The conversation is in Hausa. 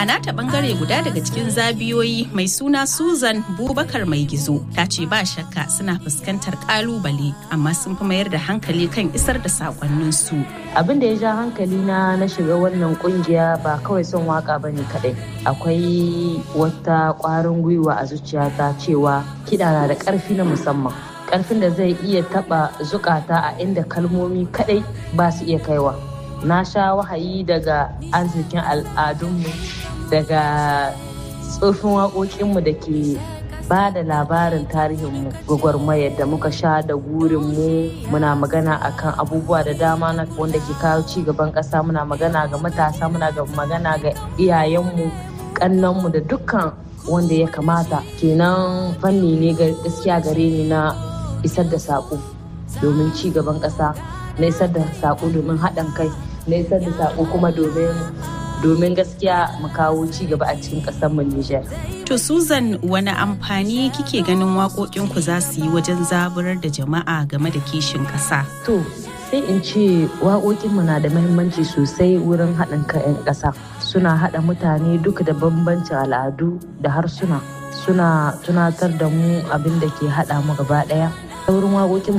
A nata bangare guda daga cikin zabiyoyi mai suna Susan Bubakar mai gizo ta ce ba shakka suna fuskantar kalubale amma sun fi mayar da hankali kan isar da sakonnin su. Abin da ya ja hankali na na shiga wannan kungiya ba kawai son waka bane kadai. Akwai wata kwarin gwiwa a zuciyata cewa kiɗa na da ƙarfi na musamman. Ƙarfin da zai iya taɓa zukata a inda kalmomi kadai ba su iya kaiwa. Na sha wahayi daga arzikin al'adunmu daga tsofin waƙoƙinmu da ke ba da labarin tarihinmu gwagwarmayar da muka sha da gurinmu muna magana akan abubuwa da dama na wanda ke kawo ci gaban ƙasa muna magana ga matasa muna ga magana ga iyayenmu ƙannanmu da dukkan wanda ya kamata kenan fanni ne gaskiya gare ni na isar da saƙo domin ci gaban ƙasa na isar da saƙo domin haɗin kai na isar da saƙo kuma domin domin gaskiya mu kawo ci gaba a cikin ƙasar mu Nijar. To Susan wani amfani kike ganin waƙoƙinku za su yi wajen zaburar da jama'a game da kishin ƙasa? To sai in ce waƙoƙinmu na da mahimmanci sosai wurin haɗin kan 'yan ƙasa. Suna haɗa mutane duka da bambancin al'adu da harsuna. Suna tunatar da mu abin da ke haɗa mu gaba ɗaya. Wurin waƙoƙinmu